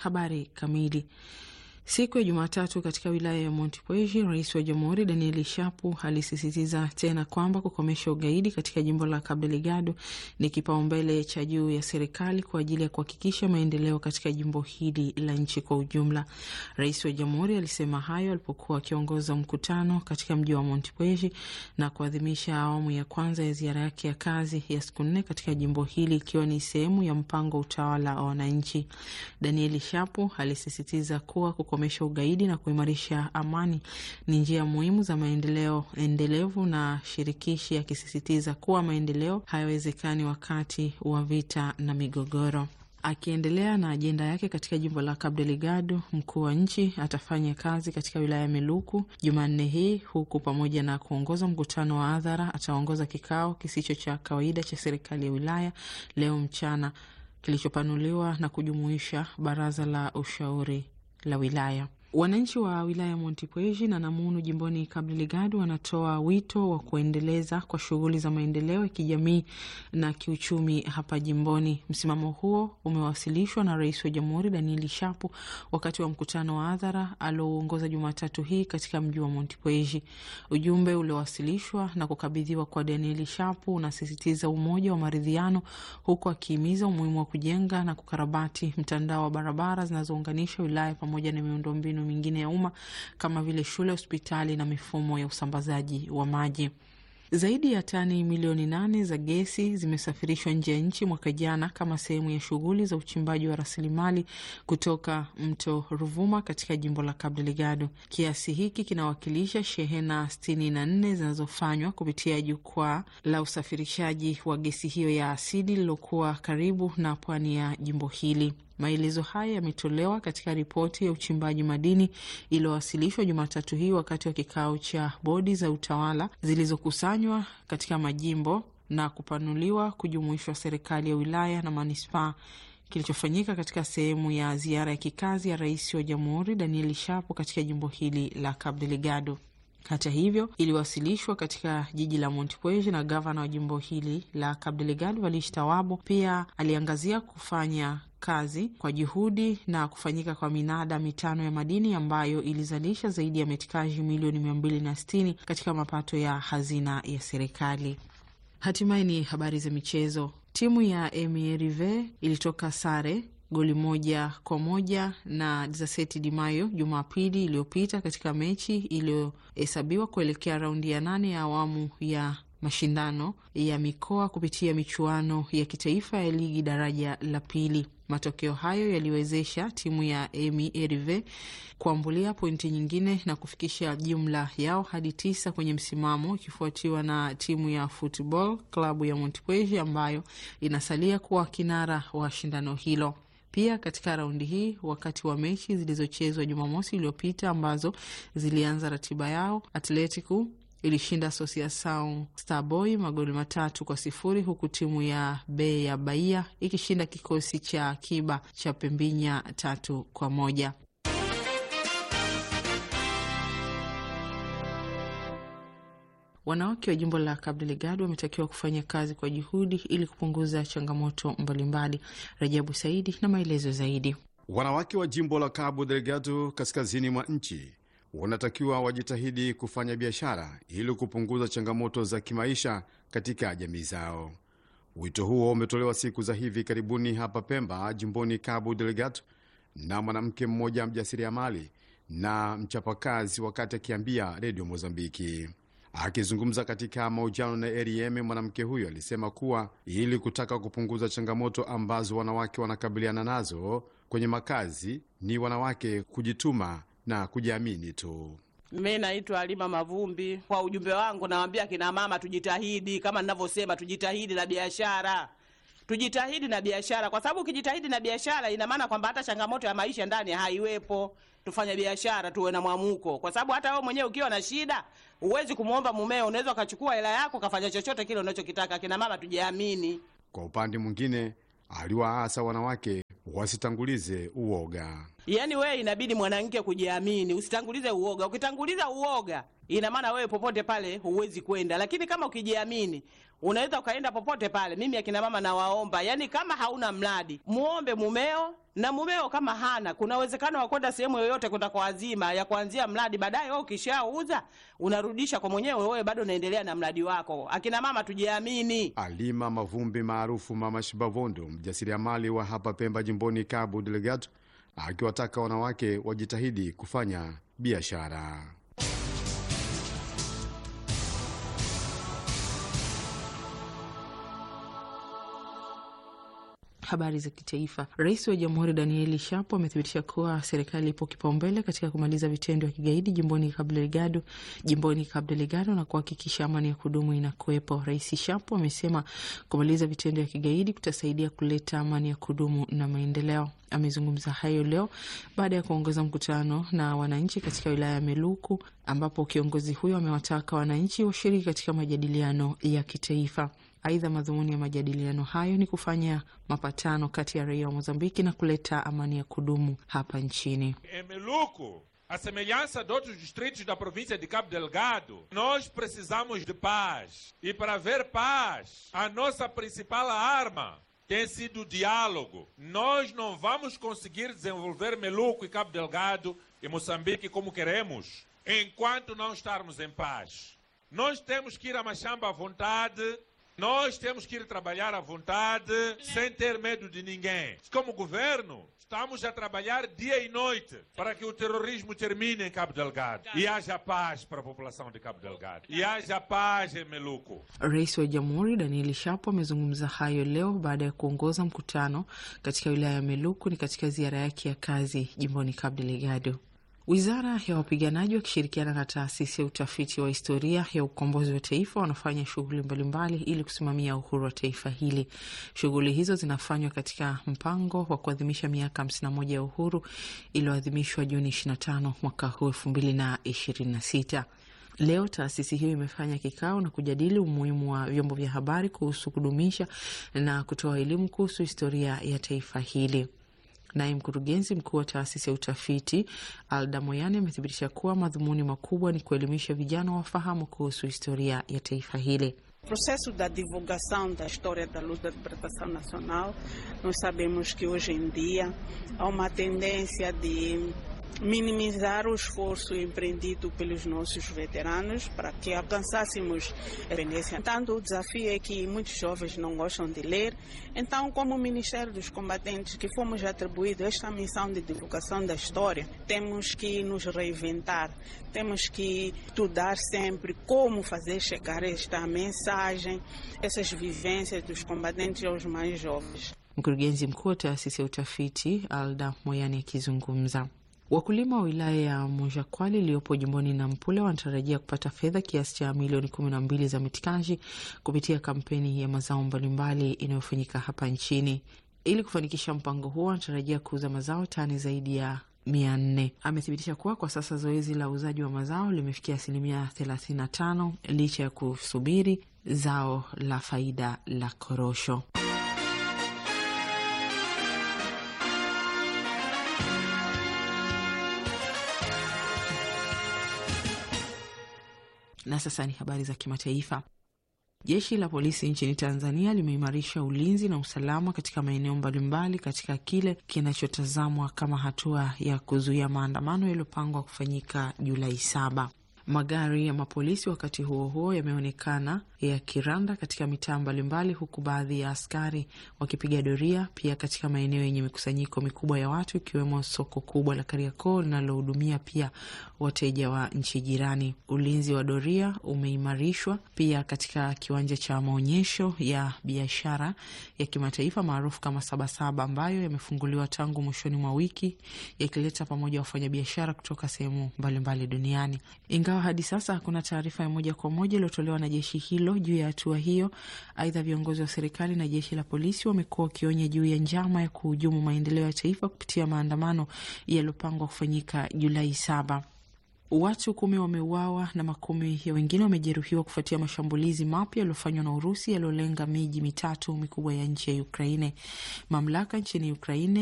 Habari kamili. Siku ya Jumatatu katika wilaya ya Montepuez, rais wa jamhuri Daniel Shapu alisisitiza tena kwamba kukomesha ugaidi katika jimbo la Cabo Delgado ni kipaumbele cha juu ya serikali kwa ajili ya kuhakikisha maendeleo katika jimbo hili la nchi kwa ujumla. Rais wa jamhuri alisema hayo alipokuwa akiongoza mkutano katika mji wa Montepuez na kuadhimisha awamu ya kwanza ya ziara yake ya kazi ya siku nne katika jimbo hili ikiwa ni sehemu ya mpango wa utawala wa wananchi. Daniel Shapu alisisitiza kuwa kukomesha ugaidi na kuimarisha amani ni njia muhimu za maendeleo endelevu na shirikishi, akisisitiza kuwa maendeleo hayawezekani wakati wa vita na migogoro. Akiendelea na ajenda yake katika jimbo la Cabo Delgado, mkuu wa nchi atafanya kazi katika wilaya ya Meluku Jumanne hii, huku pamoja na kuongoza mkutano wa hadhara ataongoza kikao kisicho cha kawaida cha serikali ya wilaya leo mchana kilichopanuliwa na kujumuisha baraza la ushauri la wilaya. Wananchi wa wilaya ya Montepuez na Namunu jimboni Cabo Delgado wanatoa wito wa kuendeleza kwa shughuli za maendeleo ya kijamii na kiuchumi hapa jimboni. Msimamo huo umewasilishwa na rais wa jamhuri Danieli Shapu wakati wa mkutano wa hadhara aliouongoza Jumatatu hii katika mji wa Montepuez. Ujumbe uliowasilishwa na kukabidhiwa kwa Danieli Shapu unasisitiza umoja wa maridhiano, huku akihimiza umuhimu wa kujenga na kukarabati mtandao wa barabara zinazounganisha wilaya pamoja na miundombinu mingine ya umma kama vile shule, hospitali na mifumo ya usambazaji wa maji. Zaidi ya tani milioni nane za gesi zimesafirishwa nje ya nchi mwaka jana kama sehemu ya shughuli za uchimbaji wa rasilimali kutoka mto Ruvuma katika jimbo la Cabo Delgado. Kiasi hiki kinawakilisha shehena sitini na nne zinazofanywa kupitia jukwaa la usafirishaji wa gesi hiyo ya asidi lililokuwa karibu na pwani ya jimbo hili. Maelezo haya yametolewa katika ripoti ya uchimbaji madini iliyowasilishwa Jumatatu hii wakati wa kikao cha bodi za utawala zilizokusanywa katika majimbo na kupanuliwa kujumuishwa serikali ya wilaya na manispaa kilichofanyika katika sehemu ya ziara ya kikazi ya rais wa jamhuri Daniel Shapo katika jimbo hili la Cabo Delgado. Hata hivyo iliwasilishwa katika jiji la Montepuez na gavana wa jimbo hili la Cabo Delgado Valish Tawabo. Pia aliangazia kufanya kazi kwa juhudi na kufanyika kwa minada mitano ya madini ambayo ilizalisha zaidi ya metikaji milioni mia mbili na sitini katika mapato ya hazina ya serikali. Hatimaye ni habari za michezo. Timu ya Emirive ilitoka sare goli moja kwa moja na Desert de Mayo Jumapili iliyopita katika mechi iliyohesabiwa kuelekea raundi ya nane ya awamu ya mashindano ya mikoa kupitia michuano ya kitaifa ya ligi daraja la pili. Matokeo hayo yaliwezesha timu ya Emi Erive kuambulia pointi nyingine na kufikisha jumla yao hadi tisa kwenye msimamo, ikifuatiwa na timu ya Football klabu ya Montepuez ambayo inasalia kuwa kinara wa shindano hilo. Pia katika raundi hii, wakati wa mechi zilizochezwa Jumamosi iliyopita ambazo zilianza ratiba yao, Atletico ilishinda Associação Starboy magoli matatu kwa sifuri huku timu ya Be ya Bahia ikishinda kikosi cha akiba cha Pembinya tatu kwa moja. Wanawake wa jimbo la Cabo Delgado wametakiwa kufanya kazi kwa juhudi ili kupunguza changamoto mbalimbali. Rajabu Saidi na maelezo zaidi. Wanawake wa jimbo la Cabo Delgado kaskazini mwa nchi wanatakiwa wajitahidi kufanya biashara ili kupunguza changamoto za kimaisha katika jamii zao. Wito huo umetolewa siku za hivi karibuni hapa Pemba, jimboni Cabo Delgado, na mwanamke mmoja mjasiriamali na mchapakazi, wakati akiambia redio Mozambiki. Akizungumza katika mahojiano na RFM, mwanamke huyo alisema kuwa ili kutaka kupunguza changamoto ambazo wanawake wanakabiliana nazo kwenye makazi, ni wanawake kujituma na kujiamini tu. Mi naitwa Alima Mavumbi. Kwa ujumbe wangu nawambia kina mama tujitahidi, kama ninavyosema, tujitahidi na biashara, tujitahidi na biashara, kwa sababu ukijitahidi na biashara ina maana kwamba hata changamoto ya maisha ndani haiwepo. Tufanye biashara, tuwe na mwamuko, kwa sababu hata wewe mwenyewe ukiwa na shida huwezi kumwomba mumeo, unaweza ukachukua hela yako ukafanya chochote kile unachokitaka. Kina mama tujiamini. Kwa upande mwingine, aliwaasa wanawake wasitangulize uoga. Yaani wewe inabidi mwanamke kujiamini, usitangulize uoga. Ukitanguliza uoga ina maana wewe popote pale huwezi kwenda, lakini kama ukijiamini unaweza ukaenda popote pale. Mimi akina mama nawaomba, yani kama hauna mradi muombe mumeo, na mumeo kama hana, kuna uwezekano wa kwenda sehemu yoyote kwenda kwa azima ya kuanzia mradi, baadaye wewe ukishauza unarudisha kwa mwenyewe, wewe bado unaendelea na mradi wako. Akina mama tujiamini. Alima Mavumbi maarufu Mama Shibavondo, mjasiriamali wa hapa Pemba, jimboni Cabo Delgado, akiwataka wanawake wajitahidi kufanya biashara. Habari za kitaifa. Rais wa Jamhuri Danieli Shapo amethibitisha kuwa serikali ipo kipaumbele katika kumaliza vitendo vya kigaidi jimboni Cabo Delgado, jimboni Cabo Delgado na kuhakikisha amani ya kudumu inakuwepo. Rais Shapo amesema kumaliza vitendo vya kigaidi kutasaidia kuleta amani ya kudumu na maendeleo. Amezungumza hayo leo baada ya kuongoza mkutano na wananchi katika wilaya ya Meluku, ambapo kiongozi huyo amewataka wananchi washiriki katika majadiliano ya kitaifa. Aidha, madhumuni ya majadiliano hayo ni kufanya mapatano kati ya raia wa Mozambiki na kuleta amani ya kudumu hapa nchini. Em Meluco, a semelhança de outros distritos da província de Cabo Delgado, nós precisamos de paz. E para haver paz, a nossa principal arma tem sido o diálogo. Nós não vamos conseguir desenvolver Meluco e Cabo Delgado e Moçambique como queremos enquanto não estarmos em paz. Nós temos que ir a Machamba à vontade, nós temos que ir trabalhar à vontade, sem ter medo de ninguém. Como governo, estamos a trabalhar dia e noite para que o terrorismo termine em Cabo Delgado e haja paz para a população de Cabo Delgado e haja paz em Meluco. Rais wa Jamhuri Danieli Shapo amezungumza hayo leo baada ya kuongoza mkutano katika wilaya ya Meluku ni katika ziara yake ya kazi jimboni Cabo Delgado. Wizara ya wapiganaji wakishirikiana na taasisi ya utafiti wa historia ya ukombozi wa taifa wanafanya shughuli mbalimbali ili kusimamia uhuru wa taifa hili. Shughuli hizo zinafanywa katika mpango wa kuadhimisha miaka 51 ya uhuru iliyoadhimishwa Juni 25 mwaka huu 2026. Leo taasisi hiyo imefanya kikao na kujadili umuhimu wa vyombo vya habari kuhusu kudumisha na kutoa elimu kuhusu historia ya taifa hili. Naye mkurugenzi mkuu wa taasisi ya utafiti Alda Moyane amethibitisha kuwa madhumuni makubwa ni kuelimisha vijana wafahamu kuhusu historia ya taifa hili. O processo da divulgação da história da luta de libertação nacional, nós sabemos que hoje em dia há uma tendência de minimizar o esforço empreendido pelos nossos veteranos para que alcançássemos a independência. Tanto o desafio é que muitos jovens não gostam de ler, então, como Ministério dos Combatentes, que fomos atribuídos esta missão de divulgação da história, temos que nos reinventar, temos que estudar sempre como fazer chegar esta mensagem, essas vivências dos combatentes aos mais jovens. Mkurugenzi mkuu wa taasisi ya utafiti Alda Moyani akizungumza Wakulima wa wilaya ya Mojakwali iliyopo jimboni Nampula wanatarajia kupata fedha kiasi cha milioni kumi na mbili za mitikaji kupitia kampeni ya mazao mbalimbali inayofanyika hapa nchini. Ili kufanikisha mpango huo, wanatarajia kuuza mazao tani zaidi ya mia nne. Amethibitisha kuwa kwa sasa zoezi la uuzaji wa mazao limefikia asilimia 35 licha ya kusubiri zao la faida la korosho. Na sasa ni habari za kimataifa. Jeshi la polisi nchini Tanzania limeimarisha ulinzi na usalama katika maeneo mbalimbali katika kile kinachotazamwa kama hatua ya kuzuia maandamano yaliyopangwa kufanyika Julai saba. Magari ya mapolisi wakati huo huo yameonekana yakiranda katika mitaa mbalimbali, huku baadhi ya askari wakipiga doria pia katika maeneo yenye mikusanyiko mikubwa ya watu, ikiwemo soko kubwa la Kariakoo linalohudumia pia wateja wa nchi jirani. Ulinzi wa doria umeimarishwa pia katika kiwanja cha maonyesho ya biashara ya kimataifa maarufu kama Sabasaba, ambayo yamefunguliwa tangu mwishoni mwa wiki, yakileta pamoja wafanyabiashara kutoka sehemu mbalimbali duniani. Ingawa hadi sasa hakuna taarifa ya moja kwa moja iliyotolewa na jeshi hilo juu ya hatua hiyo. Aidha, viongozi wa serikali na jeshi la polisi wamekuwa wakionya juu ya njama ya kuhujumu maendeleo ya taifa kupitia maandamano yaliyopangwa kufanyika Julai saba. Watu kumi wameuawa na makumi ya wengine wamejeruhiwa kufuatia mashambulizi mapya yaliyofanywa na Urusi yaliyolenga miji mitatu mikubwa ya nchi ya Ukraine. Mamlaka nchini Ukraine